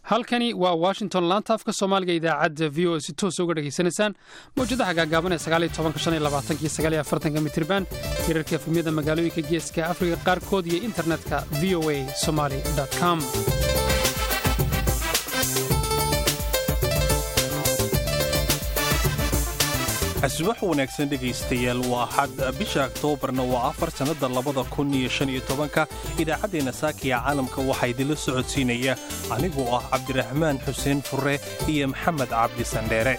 halkani waa washington laanta afka soomaaliga idaacadda v o si toosa uga dhegaysanaysaan mawjadaha gaagaaban ee aaaaanka mitirban hirarka efemyada magaalooyinka geeska afrika qaarkood iyo internetka v o a somaly com subax wanaagsan dhegaystayaal waa axad bisha aktoobarna waa afar sannada labada kun iyo shan iyo tobanka idaacaddeenna saakiya caalamka waxaa idinla socodsiinaya anigoo ah cabdiraxmaan xuseen furre iyo maxamed cabdi sandheere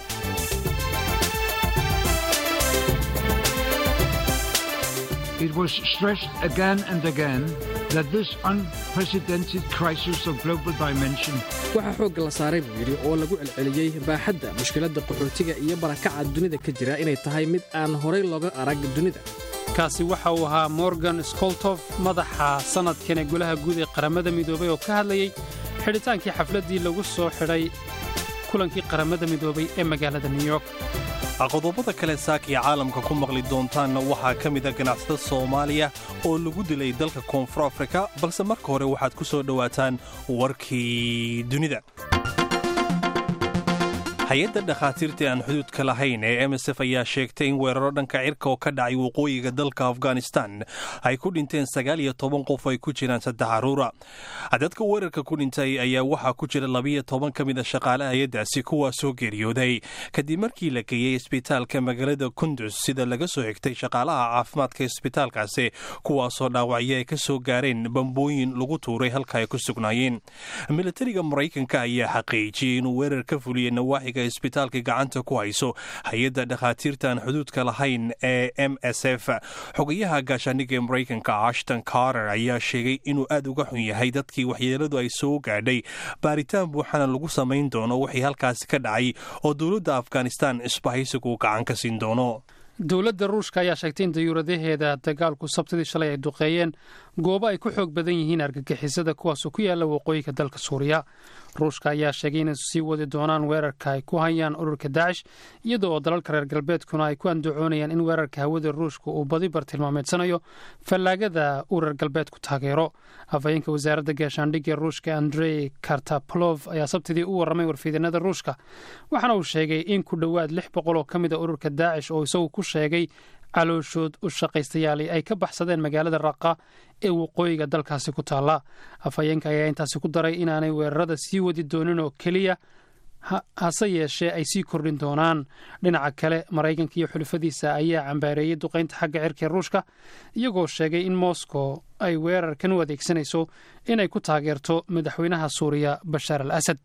It was stressed again and again that this unprecedented crisis of global dimension waxaa xoogga la saaray buu yidhi oo lagu celceliyey baaxadda mushkiladda qaxootiga iyo barakaca dunida ka jira inay tahay mid aan horay looga arag dunida kaasi waxa uu ahaa morgan skoltof madaxa sannadkan ee golaha guud ee qaramada midoobay oo ka hadlayey xidhitaankii xafladdii lagu soo xidhay kulankii qaramada midoobay ee magaalada new york qodobada kale saakiya caalamka ku maqli doontaanna waxaa ka mida ganacsada soomaaliya oo lagu dilay dalka koonfur afrika balse marka hore waxaad ku soo dhowaataan warkii dunida hay-adda dhakhaatiirta aan xuduudka lahayn ee msf ayaa sheegtay in weeraro dhanka cirka oo ka dhacay waqooyiga dalka afghanistan ay ku dhinteen sagaal iyo toban qof ay ku jiraan saddex caruura dadka weerarka ku dhintay ayaa waxaa ku jira labiyo toban ka mida shaqaale hay-addaasi kuwaa soo geeriyooday kadib markii la geeyey isbitaalka magaalada kundus sida laga soo xigtay shaqaalaha caafimaadka isbitaalkaasi kuwaasoo dhaawacyo ay ka soo gaareen bambooyin lagu tuuray halka ay ku sugnaayeen militariga maraykanka ayaa xaqiijiyey inuu weerar ka fuliyey nawaaxiga isbitaalka gacanta ku hayso hay-adda dhakhaatiirta aan xuduudka lahayn ee m s f xogayaha gaashaaniga ee maraykanka ashton carter ayaa sheegay inuu aad uga xun yahay dadkii waxyeeladu ay soo gaadhay baaritaan buuxana lagu samayn doono wixii halkaasi ka dhacay oo dowladda afghanistan isbahaysigu gacan ka siin doono dowladda ruushka ayaa sheegtay in dayuuradaheeda dagaalku sabtidii shalay ay duqeeyeen goobo ay ku xoog badan yihiin argagixisada kuwaasoo ku yaalla waqooyiga dalka suuriya ruushka ayaa sheegay inay sii wadi doonaan weerarka ay ku hayaan ururka daacish iyada oo dalalka reer galbeedkuna ay ku andacoonayaan in weerarka hawada ruushka uu badi bartilmaameedsanayo fallaagada uu reer galbeedku taageero afhayeenka wasaaradda gaashaandhigga ruushka andrey kartapolov ayaa sabtidii u warramay warfiidanada ruushka waxaana uu sheegay in ku dhowaad lix boqol oo ka mid a ururka daacish oo isagu ku sheegay calooshood u shaqaystayaali ay ka baxsadeen magaalada raqa ee waqooyiga dalkaasi ku taalla afhayeenka ayaa intaasi ku daray inaanay weerarada sii wadi doonin oo keliya hase yeeshee ay sii kordhin doonaan dhinaca kale maraykanka iyo xulufadiisa ayaa cambaareeyey duqaynta xagga cirka ee ruushka iyagoo sheegay in moscow ay weerarkan u adeegsanayso inay ku taageerto madaxweynaha suuriya bashaar al asad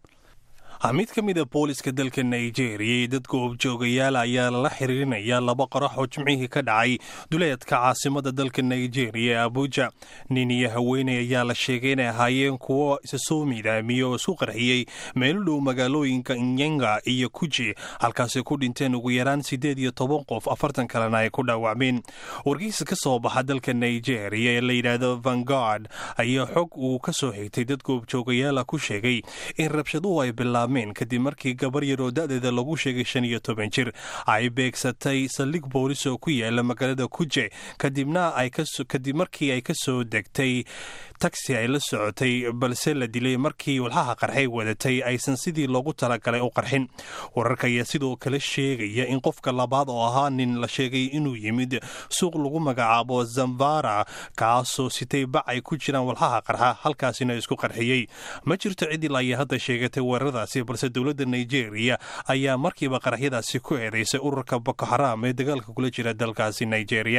mid ka mida booliska dalka nigeriya iyo dadka objoogayaal ayaa lala xiriirinaya laba qarax oo jimcihii ka dhacay duleedka caasimada dalka nigeriya ee abuja nin iyo haweeney ayaa la sheegay inay ahaayeen kuwo isa soo miidaamiyey oo isku qarxiyey meelo dhow magaalooyinka nyenga iyo kuji halkaasi ku dhinteen ugu yaraan siddeed iyo toban qof afartan kalena ay ku dhaawacmeen wargeysa ka soo baxa dalka nigeriya ee la yidhaahdo vangard ayaa xog uu ka soo xigtay dadka objoogayaala ku sheegay in rabshaduhu ay bilaabeen kadib markii gabar yar oo da'deeda lagu sheegay shan iyo toban jir ay beegsatay saldhig boolis oo ku yaala magaalada kuje kadibna kadib markii ay ka soo degtay tagsi ay la socotay balse la dilay markii walxaha qarxay wadatay aysan sidii loogu talagalay u qarxin wararka ayaa sidoo kale sheegaya in qofka labaad oo ahaa nin la sheegay inuu yimid suuq lagu magacaabo zambara kaasoo sitay bac ay ku jiraan walxaha qarxa halkaasina isku qarxiyey ma jirto cidil ayaa hadda sheegatay weeraradaasi balse dowladda nigeriya ayaa markiiba qaraxyadaasi ku eedaysay ururka boko xaraam ee dagaalka kula jira dalkaasi nigeriya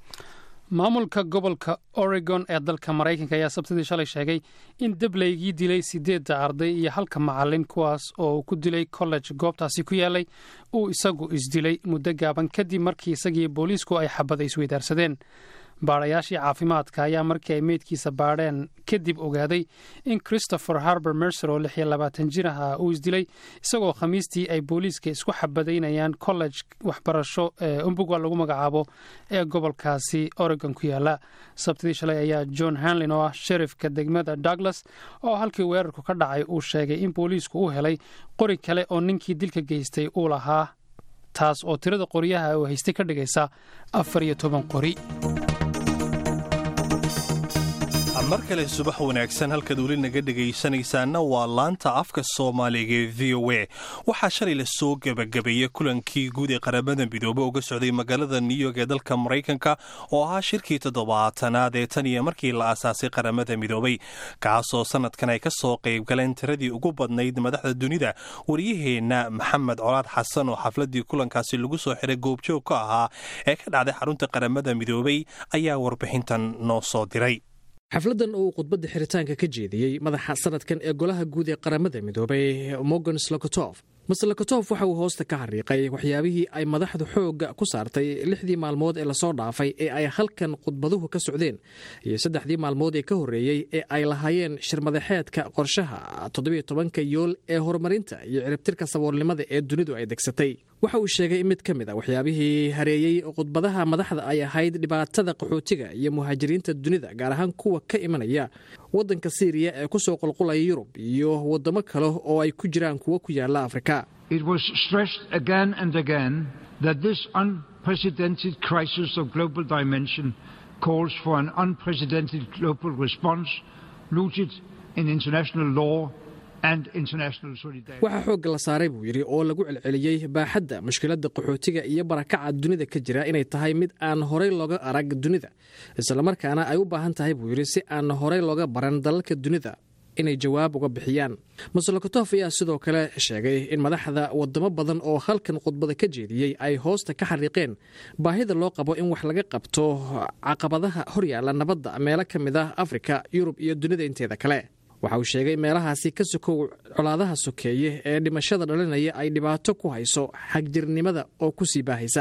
maamulka gobolka oregon ee dalka maraykanka ayaa sabtidii shalay sheegay in debleygii dilay siddeedda arday iyo halka macalin kuwaas oo uu ku dilay college goobtaasi ku yaalay uu isagu isdilay muddo gaaban kadib markii isagiiyo booliisku ay xabada isweydaarsadeen baadhayaashii caafimaadka ayaa markii ay meydkiisa baadheen kadib ogaaday in christopher harber mercer oo lix iyo labaatan jir aha uu isdilay isagoo khamiistii ay booliiska isku xabadaynayaan college waxbarasho ee umbugwa lagu magacaabo ee gobolkaasi oregon ku yaala sabtidii shalay ayaa john hanlin oo ah sherifka degmada douglas oo halkii weerarku ka dhacay uu sheegay in booliisku u helay qori kale oo ninkii dilka geystay uu lahaa taas oo tirada qoryaha uu haystay ka dhigaysa afar iyo toban qori mar kale subax wanaagsan halkaad weli naga dhegaysanaysaana waa laanta afka soomaaliga ee v o a waxaa shalay la soo gebagabeeyey kulankii guud ee qaramada midoobe uga socday magaalada new york ee dalka maraykanka oo ahaa shirkii toddobaatanaad ee tan iyo markii la aasaasay qaramada midoobay kaasoo sanadkan ay ka soo qaybgaleen tiradii ugu badnayd madaxda dunida waryaheenna maxamed colaad xasan oo xafladii kulankaasi lagu soo xiray goobjoog ka ahaa ee ka dhacday xarunta qaramada midoobay ayaa warbixintan noo soo diray xafladdan oo uu khudbadda xiritaanka ka jeediyey madaxa sanadkan ee golaha guud ee qaramada midoobay morgan slokotof mase lokotof waxa uu hoosta ka xariiqay waxyaabihii ay madaxdu xoogga ku saartay lixdii maalmood ee lasoo dhaafay ee ay halkan khudbaduhu ka socdeen iyo saddexdii maalmood ee ka horreeyey ee ay lahaayeen shirmadaxeedka qorshaha toddobiyo tobanka yool ee horumarinta iyo ciribtirka saboolnimada ee dunidu ay degsatay waxa uu sheegay in mid ka mid a waxyaabihii hareeyey khudbadaha madaxda ay ahayd dhibaatada qaxootiga iyo muhaajiriinta dunida gaar ahaan kuwa ka imanaya waddanka siiriya ee ku soo qulqulaya yurub iyo waddamo kale oo ay ku jiraan kuwo ku yaalla afrika It was stressed again and again that this unprecedented crisis of global dimension calls for an unprecedented global response rooted in international law waxaa xoogga la saaray buu yidhi oo lagu celceliyey baaxadda mushkiladda qaxootiga iyo barakaca dunida ka jira inay tahay mid aan horey looga arag dunida islamarkaana ay u baahan tahay buu yidhi si aan horey looga baran dalalka dunida inay jawaab uga bixiyaan maslokotof ayaa sidoo kale sheegay in madaxda wadamo badan oo halkan khudbada ka jeediyey ay hoosta ka xariiqeen baahida loo qabo in wax laga qabto caqabadaha horyaalla nabadda meelo ka mid ah afrika yurub iyo dunida inteeda kale waxa uu sheegay meelahaasi ka sokow colaadaha sokeeye ee dhimashada dhalinaya ay dhibaato ku hayso xagjirnimada oo ku sii baahaysa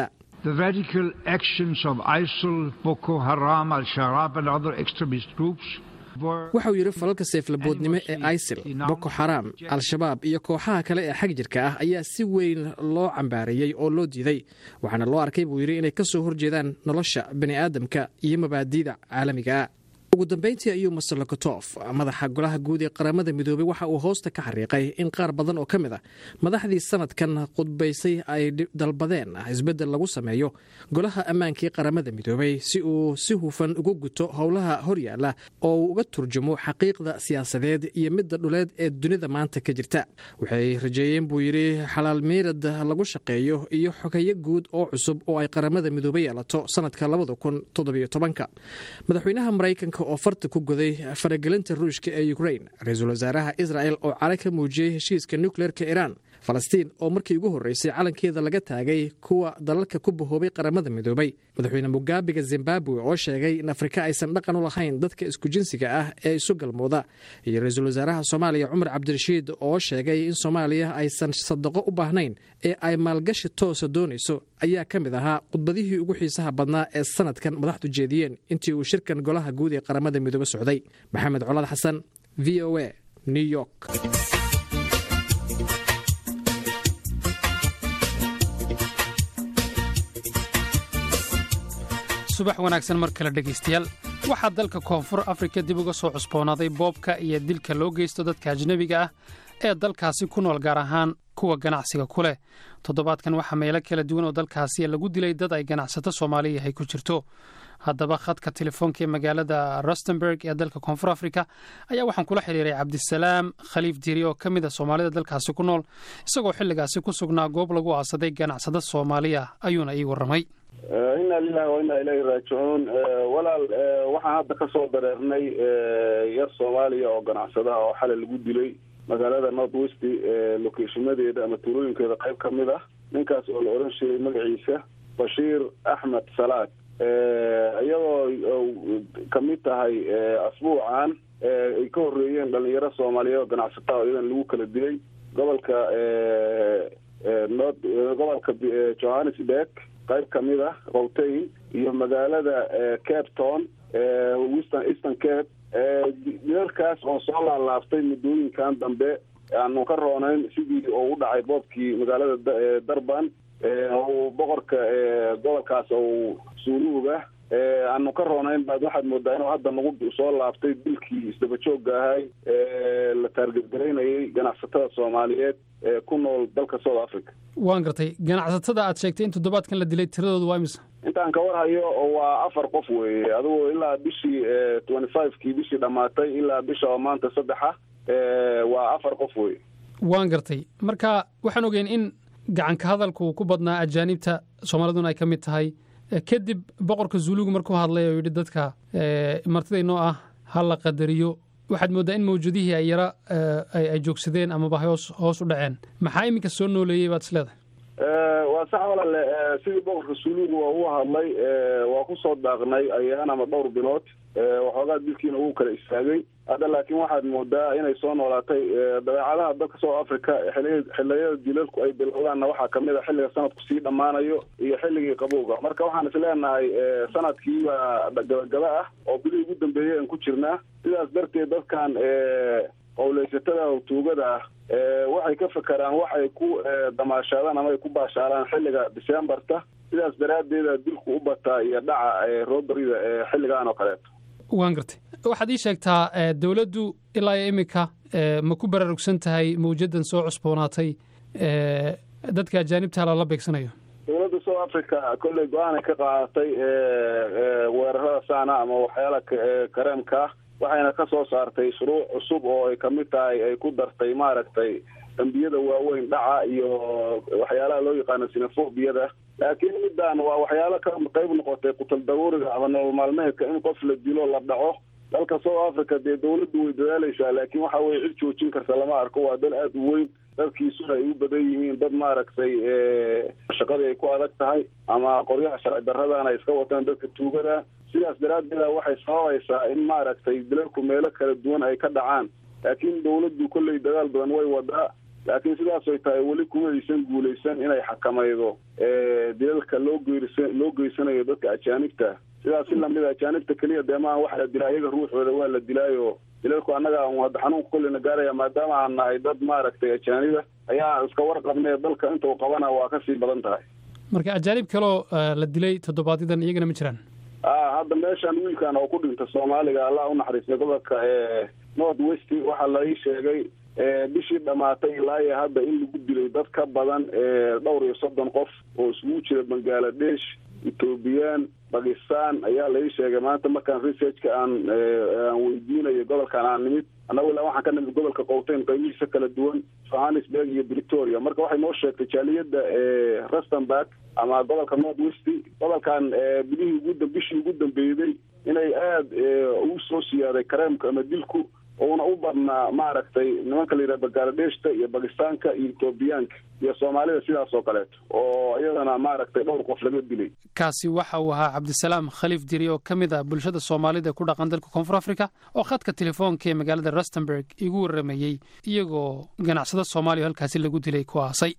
waxa uu yidhi falalka seeflaboodnimo ee isil boko xaraam al-shabaab iyo kooxaha kale ee xag jirka ah ayaa si weyn loo cambaareeyey oo loo diiday waxaana loo arkay buu yidhi inay ka soo horjeedaan nolosha bani aadamka iyo mabaadi'da caalamigaa ugu dambeyntii ayuu master lokotof madaxa golaha guud ee qaramada midoobey waxa uu hoosta ka xariiqay in qaar badan oo ka mid a madaxdii sanadkan khudbaysay ay dalbadeen isbeddel lagu sameeyo golaha ammaankii qaramada midoobey si uu si hufan uga guto howlaha horyaalla oo uu uga turjumo xaqiiqda siyaasadeed iyo midda dhuleed ee dunida maanta ka jirta waxay rajeeyeen buu yidhi xalaal meyrad lagu shaqeeyo iyo xogeyo guud oo cusub oo ay qaramada midoobe yeelato sanadka labada kun toddobiyo tobanka madaxweynaha maraykanka oo farta ku goday faragelinta ruushka ee ukrain ra-iisul wasaaraha israel oo cala ka muujiyey heshiiska nukleerka iiraan falastiin oo markii ugu horreysay calankeeda laga taagay kuwa dalalka ku bahoobay qaramada midoobay madaxweyne mugaabiga zimbabwe oo sheegay in afrika aysan dhaqan u lahayn dadka isku jinsiga ah ee isu galmooda iyo ra-iisul wasaaraha soomaaliya cumar cabdirashiid oo sheegay in soomaaliya aysan sadaqo u baahnayn ee ay maalgashi toosa doonayso ayaa ka mid ahaa khudbadihii ugu xiisaha badnaa ee sanadkan madaxdu jeediyeen intii uu shirkan golaha guud ee qaramada midoobe socday maxamed colaad xasan v o a new york subax wanaagsan mar kale dhegaystayaal waxaa dalka koonfur afrika dib uga soo cusboonaaday boobka iyo dilka loo geysto dadka ajnebiga ah ee dalkaasi ku nool gaar ahaan kuwa ganacsiga ku leh toddobaadkan waxaa meelo kala duwan oo dalkaasi lagu dilay dad ay ganacsato soomaaliya ay ku jirto haddaba khadka telefoonka ee magaalada rustenburg ee dalka koonfur afrika ayaa waxaan kula xiriiray cabdisalaam khaliif diiri oo ka mid a soomaalida dalkaasi ku nool isagoo xilligaasi ku sugnaa goob lagu aasaday ganacsado soomaaliya ayuuna ii warramay inna lilahi wa inna ilayhi raajicuun walaal waxaan hadda ka soo dareernay yar soomaaliya oo ganacsadaha oo xalay lagu dilay magaalada north west locationadeeda ama tuulooyinkeeda qayb ka mid ah ninkaas oo la oran sheegay magaciisa bashiir axmed salaad iyadoo kamid tahay asbuucan ay ka horeeyeen dhalinyaro soomaaliyeed oo ganacsataa oo iyadan lagu kala dilay gobolka nord gobolka johannesburg qayb kamid ah qowteyn iyo magaalada cape town western eastern cape dilalkaas oo soo laalaaftay muddooyinkan dambe aanu ka roonayn sidii oo u dhacay boobkii magaalada darban boqorka gobolkaas ou suuluuga aanu ka roonayn baad waxaad moodaa inuu hadda nagu soo laabtay dilkii isdaba joogga ahay la taargetgaraynayay ganacsatada soomaaliyeed ee ku nool dalka south africa waan gartay ganacsatada aad sheegtay in toddobaadkan la dilay tiradoodu waa imisa intaan ka war hayo waa afar qof weeye adigu ilaa bishii twenty fivekii bishii dhammaatay ilaa bisha oo maanta saddexa waa afar qof weye waan gartay marka waxaan ogeyn in gacanka hadalku ku badnaa ajaanibta soomaaliduna ay ka mid tahay kadib boqorka zuulugu markuu hadlay oo yidhi dadka martidaynoo ah ha la qadariyo waxaad mooddaa in mawjadihii ay yara ay joogsadeen amaba hoos hoos u dhaceen maxaa iminka soo nooleeyey baad isleedahay waa sax walale sidii boqorka suulugu waa uu hadlay waa ku soo daaqnay ayaan ama dhowr bilood waxoogaa dilkiina wuu kala istaagay hadda laakiin waxaad moodaa inay soo noolaatay dabeecadaha dalka south africa xiliy xiliyada dilalku ay bilowdaanna waxaa kamid a xilliga sanadku sii dhammaanayo iyo xilligii qabowga marka waxaan isleenahay sanadkii baa gabagaba ah oo bilihii ugu dambeeyay aan ku jirnaa sidaas darteed dadkan qowleysatada tuugada ah waxay ka fekeraan waxay ku damaashaadaan ama ay ku baashaalaan xilliga decembarta sidaas daraaddeeda dilku u bataa iyo dhaca roberida xilligan oo kaleeto waan gartay waxaad ii sheegtaa dowladdu ilaa iyo iminka ma ku baraarugsan tahay mawjaddan soo cusboonaatay dadka ajaanibta lala beegsanayo dowladda south africa kolley go-aanay ka qaadatay weerarada saana ama waxyaala kareemka waxayna ka soo saartay shuruuc cusub oo ay kamid tahay ay ku dartay maaragtay dambiyada waaweyn dhaca iyo waxyaalaha loo yaqaano sinafobiyada laakiin midaan waa waxyaalo ka qayb noqotay qutal daruuriga ama nolol maalmeedka in qof la dilo la dhaco dalka south africa dee dawladdu way dadaaleysaa laakiin waxa weye cid joojin karta lama arko waa dal aada u weyn dadkiisuna ay u badan yihiin dad maaragtay shaqadii ay ku adag tahay ama qoryaha sharci daradana ay iska wataan dadka tuugada sidaas daraaddeeda waxay sababaysaa in maaragtay dilalku meelo kala duwan ay ka dhacaan laakiin dawladdu kolley dadaal badan way wadaa laakiin sidaasoy tahay weli kuma aysan guulaysan inay xakamaydo dilalka loo geyrsa loo geysanayo dadka ajaanibta sidaas si lamid a ajaanibta keliya dee maaha waxa la dilaa iyaga ruuxooda waa la dilaayo dilalku annaga hadda xanuunka kolleyna gaaraya maadaama aan nahay dad maaragtay ajaaniba ayaa iska warqabnee dalka inta u qabana waa kasii badan tahay marka ajaanib kaloo la dilay toddobaadyaddan iyagana ma jiraan a hadda meeshaan wiilkan oo ku dhinta soomaaliga allah u naxariistay gobolka north west waxaa la ii sheegay bishii dhamaatay ilaa iyo hadda in lagu dilay dad ka badan dhowr iyo soddon qof oo isugu jira bangaladesh ethoobiyan bakistan ayaa la ii sheegay maanta markaan researchka aan aan weydiinayo gobolkan aan nimid annagu ilaa waxaan ka nimid gobolka qowteyn qaybihiisa kala duwan johannesburg iyo victoria marka waxay noo sheegtay jaaliyadda rustenburg ama gobolka north west gobolkan bilihii ugu bishii ugu dambeeyday inay aada ugu soo siyaaday kareemka ama dilku uuna u badnaa maaragtay nimanka la yidhaha bangaaladeshta iyo bakistaanka iyo etoobiyaanka iyo soomaalida sidaas oo kaleeto oo iyadana maaragtay dhowr qof laga dilay kaasi waxa uu ahaa cabdisalaam khaliif diri oo ka mid ah bulshada soomaalida ku dhaqan dalka koonfur africa oo khadka telefoonka ee magaalada rustenburg igu warramayey iyagoo ganacsado soomaaliya halkaasi lagu dilay ku aasay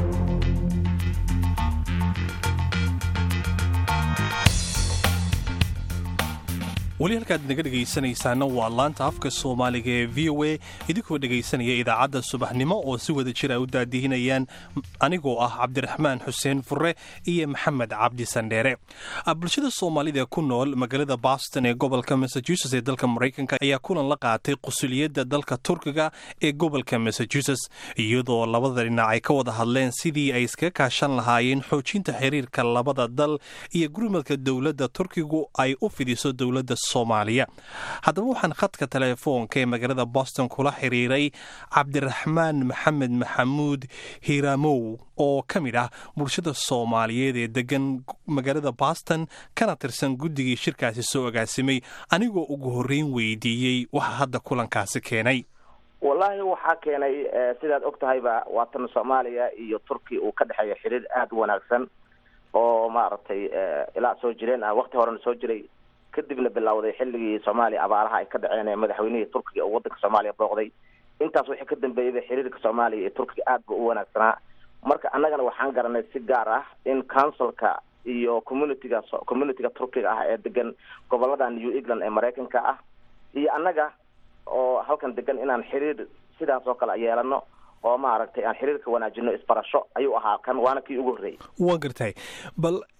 weli halkaad naga dhegaysanaysaana waa laanta afka soomaaliga ee v o a idinkoo dhegaysanaya idaacadda subaxnimo oo si wada jir ay u daadihinayaan anigoo ah cabdiraxmaan xuseen fure iyo maxamed cabdi sandheere bulshada soomaalida ku nool magaalada boston ee gobolka massachusetts ee dalka maraykanka ayaa kulan la qaatay qusuliyadda dalka turkiga ee gobolka massachusetts iyadoo labada dhinac ay ka wada hadleen sidii ay iskaga kaashan lahaayeen xoojinta xiriirka labada dal iyo gurmadka dowladda turkigu ay u fidiso dowladda soomaaliya haddaba waxaan khadka telefoonka ee magaalada boston kula xiriiray cabdiraxmaan maxamed maxamuud hiramow oo ka mid ah bulshada soomaaliyeed ee degan magaalada boston kana tirsan guddigii shirkaasi soo agaasimay anigoo ugu horreyn weydiiyey waxa hadda kulankaasi keenay wallaahi waxaa keenay sidaad og tahayba waatan soomaaliya iyo turki uu ka dhexeeya xiriir aada u wanaagsan oo maaragtay ilaa soo jireen ah wakti horena soo jiray kadibna bilowday xilligii soomaaliya abaaraha ay ka dhaceen ee madaxweynihii turkiga oo waddanka soomaaliya booqday intaas wixii ka dambeeyay xiriirka soomaaliya iyo turkiga aad ba u wanaagsanaa marka annagana waxaan garanay si gaar ah in councilka iyo communityga communityga turkiga ah ee degan gobolada new england ee maraykanka ah iyo annaga oo halkan degan inaan xiriir sidaas oo kale yeelano oo maaragtay aan xiriirka wanaajino isbarasho ayuu ahaa kan waana kii ugu horreeyay waan gartay bal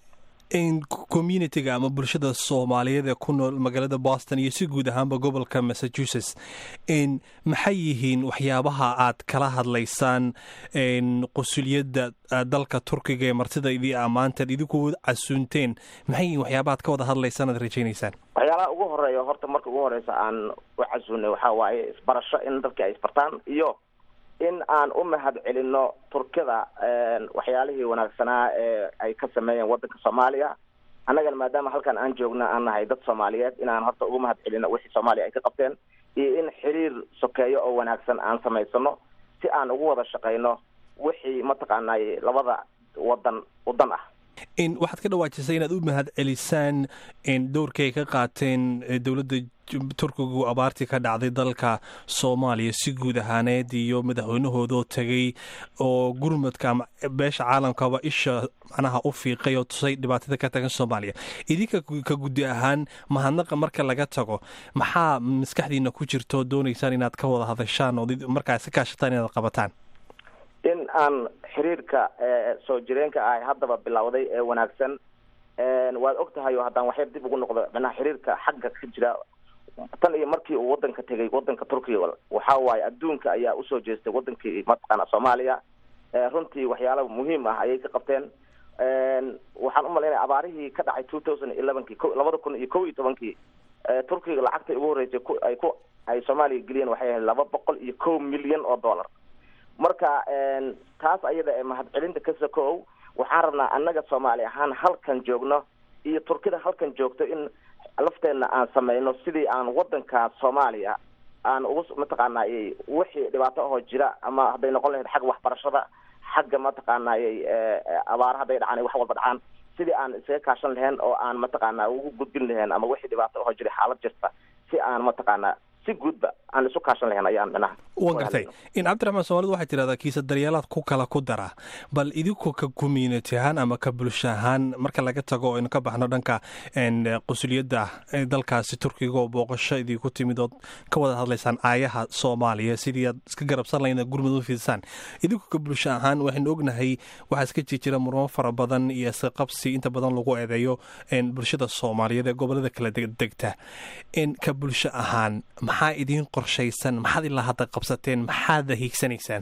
communitiga ama bulshada soomaaliyeed ee ku nool magaalada boston iyo si guud ahaanba gobolka massachusetts maxay yihiin waxyaabaha aad kala hadlaysaan qusuliyadda dalka turkiga ee martida idii ammaanteed idinku casuunteen maxay yihiin waxyaabaha ad ka wada hadlaysaan aad rajaynaysaan waxyaalaha ugu horeeya horta marka ugu horeysa aan u casuunay waxaa waaye isbarasho in dadka ay isbartaan iyo in aan u mahad celino turkida waxyaalihii wanaagsanaa ee ay ka sameeyeen wadanka soomaaliya annagana maadaama halkan aan joogna aan nahay dad soomaaliyeed inaan horta ugu mahad celino wixii soomaaliya ay ka qabteen iyo in xiriir sokeeyo oo wanaagsan aan samaysano si aan ugu wada shaqayno wixii mataqaanay labada wadan wadan ah waxaad ka dhawaajisay inaad u mahad celisaan dowrkay ka qaateen dowladda turkigu abaartii ka dhacday dalka soomaaliya si guud ahaaneed iyo madaxweynahoodoo tegay oo gurmadka ama beesha caalamkaba isha macnaha u fiiqay oo tusay dhibaatada ka tagan soomaaliya idinka ka guddi ahaan mahadnaqa marka laga tago maxaa maskaxdiina ku jirto doonaysaan inaad ka wada hadashaan oo markaa si kaashataan inaad qabataan in aan xiriirka soo jireenka ah haddaba bilowday ee wanaagsan waad og tahay oo haddaan waxyar dib ugu noqdo manaha xiriirka xagga ka jira tan iyo markii uu wadanka tegay wadanka turkiga waxa waaye adduunka ayaa usoo jeestay wadankii mataqaana soomaaliya runtii waxyaala muhiim ah ayay ka qabteen waxaan umalaynaya abaarihii ka dhacay two thousand elevenkii labada kun iyo kow iyo tobankii turkiga lacagta ugu horreysay ay ku ay soomaaliya geliyeen waxay ahayd laba boqol iyo kow milyan oo dollar marka taas ayada ee mahadcelinta ka sokow waxaan rabnaa annaga soomaali ahaan halkan joogno iyo turkida halkan joogto in lafteenna aan sameyno sidii aan wadanka soomaaliya aan ugu mataqaanay wixii dhibaato ahoo jira ama hadday noqon lahayd xagga waxbarashada xagga mataqaanay abaara hadday dhacaan wax walba dhacaan sidii aan isaga kaashan lahayn oo aan mataqaana ugu gudbin lahayn ama wixii dhibaato ahoo jira xaalad jirta si aan mataqaana si guudba aan isu kaashan lahayn ayaan minaha wan gartay in cabdiraxmaan soomaalida waxay tidhahdaa kiisa daryeelaad ku kala ku dara bal idinku ka community ahaan ama ka bulsho ahaan marka laga tago aynu ka baxno dhanka qusuliyadda dalkaasi turkiga oo booqasho idinku timid ood ka wada hadlaysaan aayaha soomaaliya sidii aad iska garabsan lahayn gurmud u fidsaan idinku ka bulsho ahaan waxaynu ognahay waxaa iska jijira murmo fara badan iyo isqabsi inta badan lagu eedeeyo bulshada soomaaliyeed ee gobolada kala degta ka bulsho ahaan maxaa idiin qorshaysan maxaad ilaa hadda qabsateen maxaad hiigsanaysaan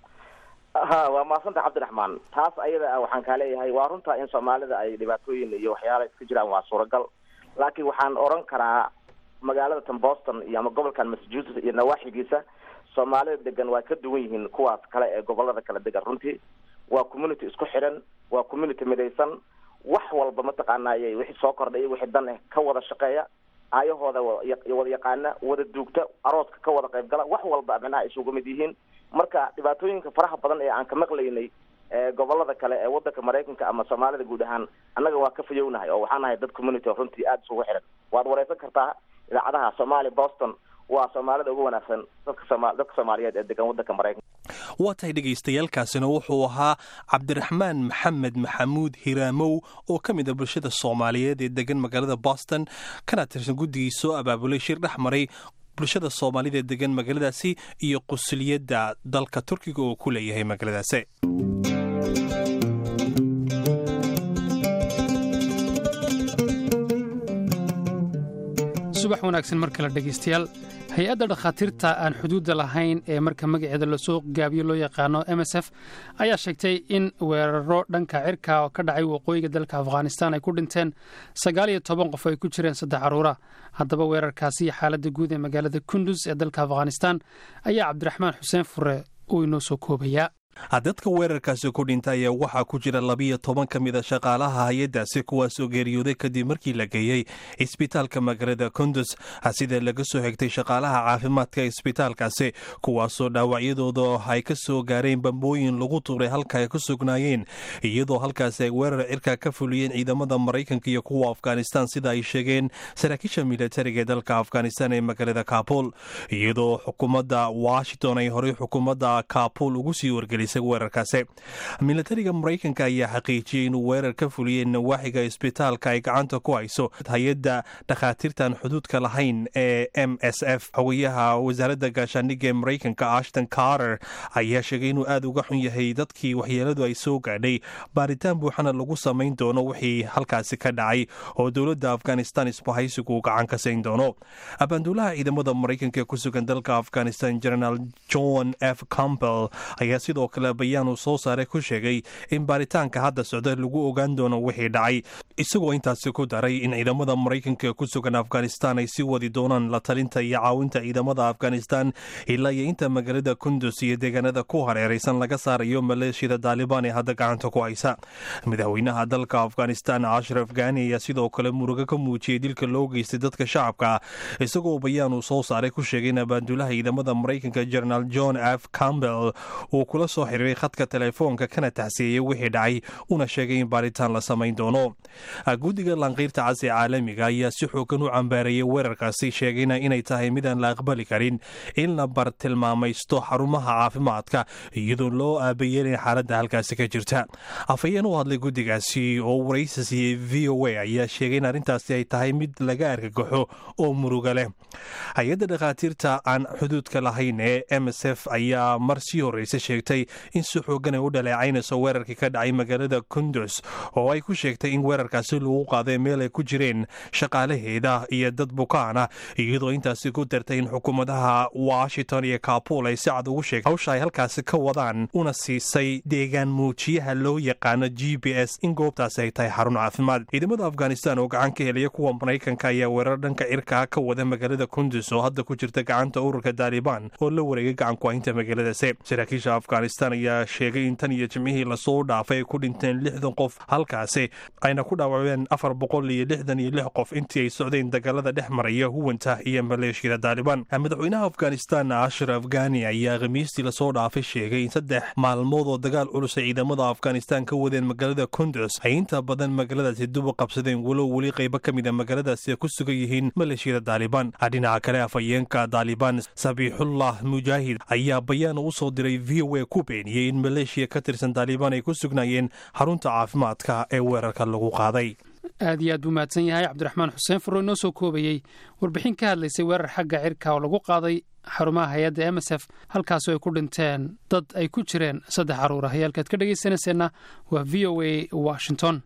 ha waa maasanta cabdiraxmaan taas ayada ah waxaan kaa leeyahay waa runtaa in soomaalida ay dhibaatooyin iyo waxyaala iska jiraan waa suuragal laakiin waxaan oran karaa magaalada tan boston iyo ama gobolkan massachusetts iyo nawaaxigiisa soomaalida degan waa ka duwan yihiin kuwaas kale ee gobolada kala degan runtii waa community isku xidhan waa community midaysan wax walba mataqaanay wixii soo kordhay iyo wixii dan eh ka wada shaqeeya aayahooda wada yaqaana wada duugta arooska ka wada qayb gala wax walba minaha isugu mid yihiin marka dhibaatooyinka faraha badan ee aan ka maqlaynay gobolada kale ee wadanka maraykanka ama soomaalida guud ahaan annaga waa ka fayownahay oo waxaan nahay dad community oo runtii aada isugu xiran waad wareysan kartaa idaacadaha somalia boston waa soomaalida ugu wanaagsan dadka soomaaliyeed ee degan wadanka maraykanka waa tahay dhagaystayaalkaasina wuxuu ahaa cabdiraxmaan maxamed maxamuud hiraamow oo ka mid a bulshada soomaaliyeed ee degan magaalada boston kana tirsan guddigii soo abaabulay shir dhex maray bulshada soomaalida ee degan magaaladaasi iyo qusuliyadda dalka turkiga oo ku leeyahay magaaladaasi subax wanaagsan mar kale dhegaystayaal hay-adda dhakhaatiirta aan xuduudda lahayn ee marka magaceeda lasoo gaabiyo loo yaqaano m s f ayaa sheegtay in weeraro dhanka cirka oo ka dhacay waqooyiga dalka afghanistan ay ku dhinteen sagaal iyo toban qof ay ku jireen saddex caruura haddaba weerarkaasi iyo xaaladda guud ee magaalada kundus ee dalka afghanistan ayaa cabdiraxmaan xuseen fure uu inoo soo koobayaa dadka weerarkaasi ku dhinta ayaa waxaa ku jira labiyo toban ka mid a shaqaalaha hay-addaasi kuwaasoo geeriyooday kadib markii la geeyey isbitaalka magaalada kundus sida laga soo xigtay shaqaalaha caafimaadka isbitaalkaasi kuwaasoo dhaawacyadooda ay ka soo gaareen bambooyin lagu tuuray halka ay ku sugnaayeen iyadoo halkaasi ay weerar cirka ka fuliyeen ciidamada maraykanka iyo kuwa afghanistan sida ay sheegeen saraakiisha militariga ee dalka afghanistan ee magaalada kabul iyadoo xukuumadda washington ay horey xukuumadda kabul ugu sii wargelisay gelisay weerarkaasi milatariga maraykanka ayaa xaqiijiyey inuu weerar ka fuliyey nawaaxiga isbitaalka ay gacanta ku hayso hay-adda dhakhaatiirtan xuduudka lahayn ee m s f xogayaha wasaaradda gaashaandhigga ee maraykanka ashton carter ayaa sheegay inuu aad uga xun yahay dadkii waxyeeladu ay soo gaadhay baaritaan buuxana lagu samayn doono wixii halkaasi ka dhacay oo dowladda afghanistan isbahaysigu gacan ka sayn doono abaanduulaha ciidamada maraykanka ee ku sugan dalka afghanistan generaal john f campbell ayaa sidoo kale bayaan uu soo saaray ku sheegay in baaritaanka hadda socda lagu ogaan doono wixii dhacay isagoo intaasi ku daray in ciidamada maraykanka ee ku sugan afghanistan ay sii wadi doonaan la talinta iyo caawinta ciidamada afghanistan ilaa iyo inta magaalada kundus iyo deegaanada ku hareeraysan laga saarayo maleeshiyada daalibaan ee hadda gacanta ku haysa madaxweynaha dalka afghanistan ashraf gani ayaa sidoo kale murugo ka muujiyey dilka loo geystay dadka shacabka isagoo bayaan uu soo saaray ku sheegay in abaanduulaha ciidamada maraykanka generaal john f campbell uu kula soo xiriiray khadka telefoonka kana taxsiiyey wixii dhacay una sheegay in baaritaan la samayn doono guddiga lanqiirta cas ee caalamiga ayaa si xoogan u cambaareeyey weerarkaasi sheegayna inay tahay midaan la aqbali karin in la bartilmaamaysto xarumaha caafimaadka iyadoo loo aabayeelin xaaladda halkaasi ka jirta afhayeen u hadlay guddigaasi oo waraysi siiyey v o a ayaa sheegay in arrintaasi ay tahay mid laga argagaxo oo muruga leh hay-adda dhakhaatiirta aan xuduudka lahayn ee m s f ayaa mar sii horreysa sheegtay in si xoogan ay u dhaleecaynayso weerarkii ka dhacay magaalada kundus oo ay ku sheegtay in weerarkaasi lagu qaaday meel ay ku jireen shaqaalaheeda iyo dad bukaana iyadoo intaasi ku dartay in xukuumadaha washington iyo kabul ay si cad ugu sheegtay hawsha ay halkaasi ka wadaan una siisay deegaan muujiyaha loo yaqaano g b s in goobtaasi ay tahay xarun caafimaad ciidamada afghanistan oo gacan ka helaya kuwa maraykanka ayaa weerar dhanka cirkaa ka wada magaalada kundus oo hadda ku jirta gacanta ururka daalibaan oo la wareegay gacankuhaynta magaaladaasi saraakiisha afghanistan ayaa sheegay in tan iyo jimcihii lasoo dhaafay ay ku dhinteen lixdan qof halkaasi ayna ku dhaawaceen afar boqol iyo lixdan iyo lix qof intii ay socdeen dagaalada dhex maraya huwanta iyo maleeshiyada daalibaan madaxweynaha afghanistan ashraf gani ayaa khamiistii lasoo dhaafay sheegay in saddex maalmood oo dagaal culus ay ciidamada afghanistan ka wadeen magaalada kundus ay inta badan magaaladaasi duba qabsadeen walow weli qaybo ka mid a magaaladaasi ay ku sugan yihiin maleeshiyada daalibaan dhinaca kale afhayeenka daalibaan sabiixullah mujaahid ayaa bayaan u soo diray v o a ku beeniyey in maleeshiya ka tirsan daalibaan ay ku sugnaayeen xarunta caafimaadka ee weerarka lagu qaaday aad iyo aad buu mahadsan yahay cabdiraxmaan xuseen furo inoo soo koobayey warbixin ka hadlaysay weerar xagga cirka oo lagu qaaday xarumaha hay-adda m s f halkaasoo ay ku dhinteen dad ay ku jireen saddex caruur ah hayaalkaad ka dhegaysanayseena waa v o a washington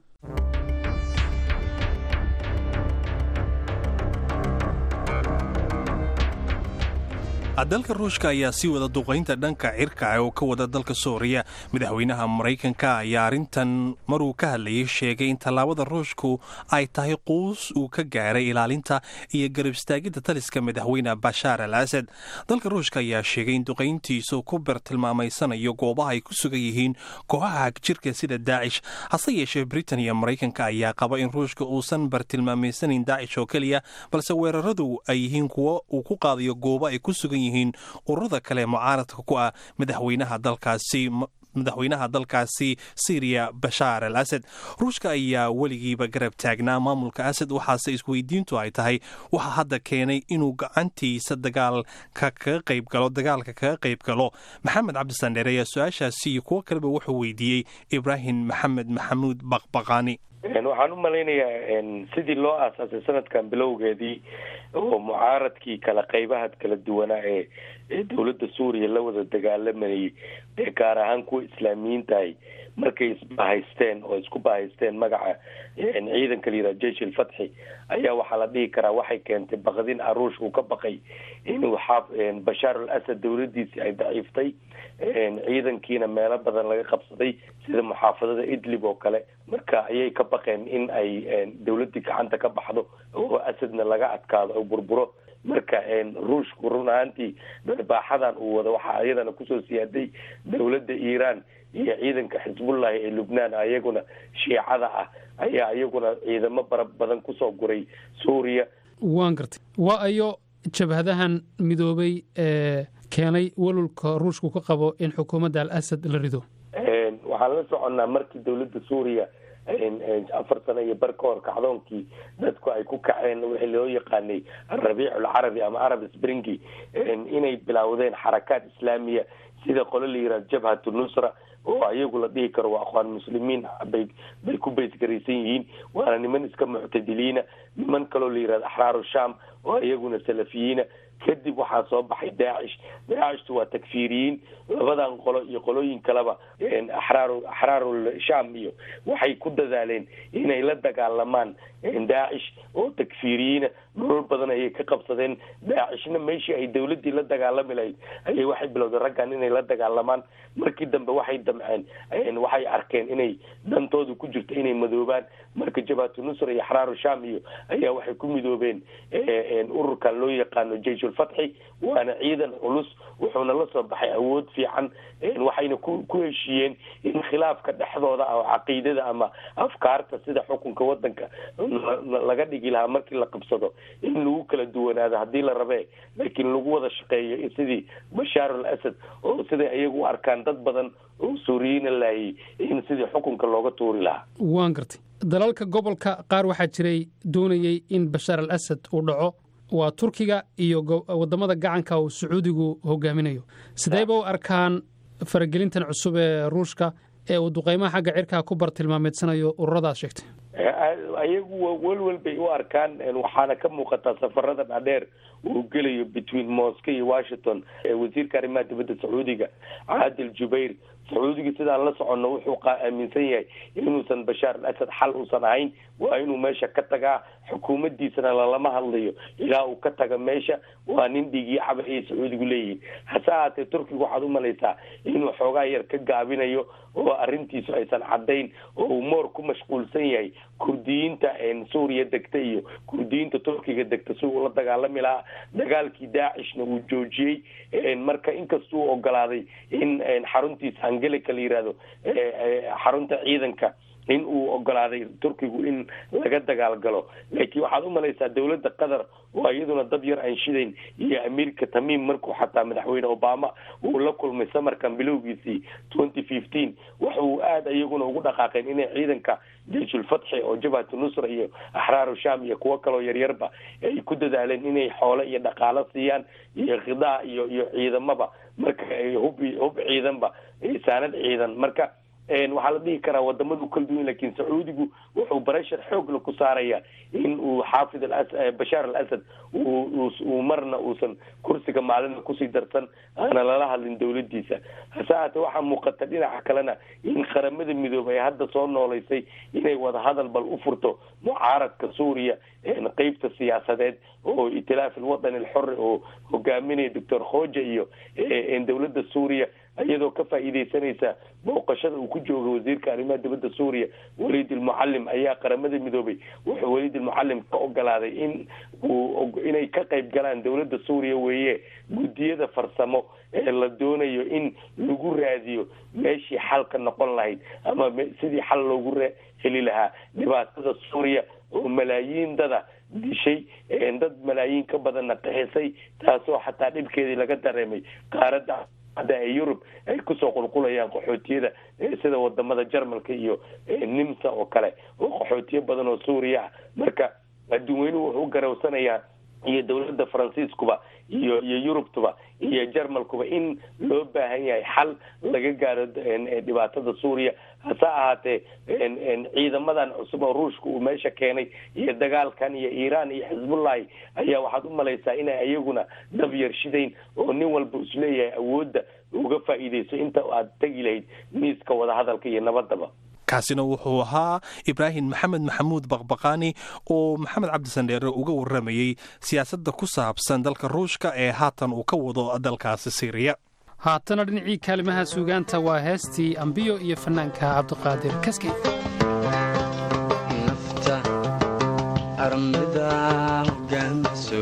dalka ruushka ayaa sii wada duqaynta dhanka cirka oo ka wada dalka suuriya madaxweynaha maraykanka ayaa arrintan maruu ka hadlayay sheegay in tallaabada ruushku ay tahay quus uu ka gaaray ilaalinta iyo garab istaagidda taliska madaxweyne bashaar al asad dalka ruushka ayaa sheegay in duqayntiisu ku bartilmaamaysanayo goobaha ay ku sugan yihiin kooxaha hagjirka sida daacish hase yeeshee britain iyo maraykanka ayaa qaba in ruushka uusan bartilmaamaysanin daacish oo keliya balse weeraradu ay yihiin kuwo uu ku qaadayo goobo ay ku sugan yihiin ururada kale mucaaradka ku ah madaxweynaha dalkaasi madaxweynaha dalkaasi syriya bashaar al asad ruushka ayaa weligiiba garab taagnaa maamulka asad waxaase isweydiintu ay tahay waxaa hadda keenay inuu gacantiisa dagaalka kaga qayb galo dagaalka kaga qayb galo maxamed cabdisandheer ayaa su-aashaasi iyo kuwo kaleba wuxuu weydiiyey ibraahim maxamed maxamuud baqbaqaani waxaan u malaynayaa sidii loo aasaasay sanadkan bilowgeedii oo mucaaradkii kala qaybaha kala duwanaa ee ee dowladda suuriya la wada dagaalamayay ee gaar ahaan kuwa islaamiyiintahay markay isbahaysteen oo isku bahaysteen magaca ciidanka layidhaha jeish ilfatxi ayaa waxaa la dhihi karaa waxay keentay baqdin aruush uu ka baqay inuu bashaar al asad dowladiisii ay daciiftay ciidankiina meelo badan laga qabsaday sida muxaafadada idlib oo kale marka ayay ka baqeen in ay dowladdii gacanta ka baxdo oo asadna laga adkaado oo burburo marka ruushku run ahaantii baaxadan uu wado waxaa iyadana kusoo siyaaday dowladda iiraan iyo ciidanka xisbullahi ee lubnaan ayaguna shiicada ah ayaa iyaguna ciidamo bara badan kusoo guray suuriya waan gartay waa ayo jabhadahan midoobay ee keenay walulka ruushku ka qabo in xukuumadda al asad la rido waxaan la soconnaa markii dowladda suuriya afar sano iyo bar ka hor kacdoonkii dadku ay ku kaceen wixii loo yaqaanay alrabiic alcarabi ama arab springi inay bilowdeen xarakaad islaamiya sida qolo la yihahdo jabhatu nusra oo ayagu la dhihi karo waa akhwaan muslimiin bay bay ku baysgaraysan yihiin waana niman iska muctadiliina niman kaloo la yihahdo axraaru sham oo iyaguna salafiyiina kadib waxaa soo baxay daacish daacishtu waa takfiiriyiin labadan qolo iyo qolooyin kaleba axraaru axraarul sham iyo waxay ku dadaaleen inay la dagaalamaan daacish oo takfiiriyiina nolol badan ayay ka qabsadeen daacishna meeshii ay dawladdii la dagaalami lahayd ayay waxay bilowdeen raggan inay la dagaalamaan markii dambe waxay damceen waxay arkeen inay dantoodu ku jirto inay madoobaan marka jabhatu nusra iyo axraaru sham iyo ayaa waxay ku midoobeen ururkan loo yaqaano jayshulfatxi waana ciidan culus wuxuuna la soo baxay awood fiican waxayna ku ku heshiiyeen in khilaafka dhexdooda ah oo caqiidada ama afkaarta sida xukunka wadanka laga dhigi lahaa markii la qabsado in lagu kala duwanaado haddii la rabee laakiin lagu wada shaqeeyo sidii bashaar al asad oo siday ayagu u arkaan dad badan oo suuriyiina laayay in sidii xukunka looga tuuri lahaa waan gartay dalalka gobolka qaar waxaa jiray doonayey in bashaar al asad uu dhaco waa turkiga iyo wadamada gacanka uu sacuudigu hogaaminayo sideyba u arkaan faragelintan cusub ee ruushka ee uu duqeymaha xagga cirkaa ku bartilmaameedsanayo ururadaad sheegtay ayagu welwel bay u arkaan waxaana ka muuqataa safarada dhaadheer uu gelayo between moscow iyo washington wasiirka arrimaha dibadda sacuudiga caadil jubayr sacuudiga sidaan la soconno wuxuu aaminsan yahay inuusan bashaar al asad xal uusan ahayn waa inuu meesha ka tagaa xukuumaddiisana lalama hadlayo ilaa uu ka taga meesha waa nin dhigii caba ayay sacuudigu leeyihiin hase ahaatee turkiga waxaad u malaysaa inuu xoogaa yar ka gaabinayo oo arrintiisu aysan caddayn oo uu moor ku mashquulsan yahay kurdiyiinta suuriya degta iyo kurdiyiinta turkiga degta si uu la dagaalami lahaa dagaalkii daacishna uu joojiyey marka inkastuu ogolaaday in xaruntiisa angelica la yihahdo xarunta ciidanka in uu ogolaaday turkigu in laga dagaal galo laakiin waxaad u malaysaa dawladda qatar oo iyaduna dad yar aan shidayn iyo amiirka tamiim markuu xataa madaxweyne obama uu la kulmay samarkan bilowgiisii twenty fifteen waxa uu aada iyaguna ugu dhaqaaqeen inay ciidanka jayshulfatxi oo jabhatu nusra iyo axraaru sham iyo kuwo kaloo yaryarba ay ku dadaaleen inay xoole iyo dhaqaalo siiyaan iyo khidaa iyo iyo ciidamaba marka hub hub ciidanba saanad ciidan marka waxaa la dhihi karaa wadamadu kala duwan lakin sacuudigu wuxuu bareshar xoogla ku saaraya in uu xaafid bashaar al asad uu marna uusan kursiga maalina kusii darsan aana lala hadlin dawladiisa hase haatee waxaa muuqata dhinaca kalena in qaramada midoobay ay hadda soo nooleysay inay wadahadal bal u furto mucaaradka suuriya qeybta siyaasadeed oo itilaaf alwadani alxori oo hogaaminaya doctor khoja iyo dawladda suuriya iyadoo ka faa'iidaysanaysa booqashada uu ku jooga wasiirka arrimaha dibadda suuriya waliid ilmucalim ayaa qaramada midoobay wuxuu waliid ilmucalim ka ogolaaday in uu inay ka qayb galaan dawladda suuriya weeye guddiyada farsamo ee la doonayo in lagu raadiyo meeshii xal ka noqon lahayd ama sidii xal loogu heli lahaa dhibaatada suuriya oo malaayiin dada dishay dad malaayiin ka badanna qixisay taasoo xataa dhibkeedii laga dareemay qaaradda hadda ee yurub ay kusoo qulqulayaan qaxootiyada sida wadamada jarmalka iyo nimsa oo kale oo qaxootiyo badan oo suuriya ah marka adduun weynuhu wuxuu u garawsanayaa iyo dawladda faransiiskuba iyo iyo yurubtuba iyo jarmalkuba in loo baahan yahay xal laga gaaro dhibaatada suuriya hase ahaatee ciidamadan cusub oo ruushka uu meesha keenay iyo dagaalkan iyo iiraan iyo xisbullahi ayaa waxaad u malaysaa inay iyaguna dab yarshidayn oo nin walba isleeyahay awoodda uga faa'iidayso inta aad tegi lahayd miiska wadahadalka iyo nabadaba kaasina wuxuu ahaa ibraahim maxamed maxamuud baqbaqaani oo maxamed cabdisandheere uga warramayey siyaasadda ku saabsan dalka ruushka ee haatan uu ka wado dalkaasi siiriya haatana dhinacii kaalimaha suugaanta waa heestii ambiyo iyo fannaanka cabdiqaadir kaskey nafta armida hogaanso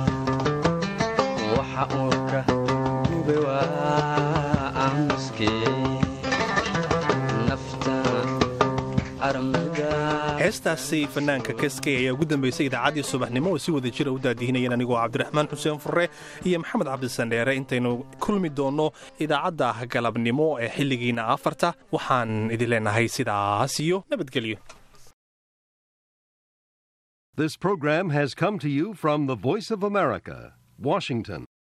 waxa uu ka gube waa aamuskee heestaasi fanaanka kaskey ayaa ugu dambaysay idaacaddii subaxnimo oo si wada jira u daadihinayeen anigoo cabdiraxmaan xuseen furre iyo maxamed cabdisandheere intaynu kulmi doonno idaacadda galabnimo ee xilligiina afarta waxaan idin leenahay sidaas iyo nabadgelyo This program has come to you from the Voice of America, Washington.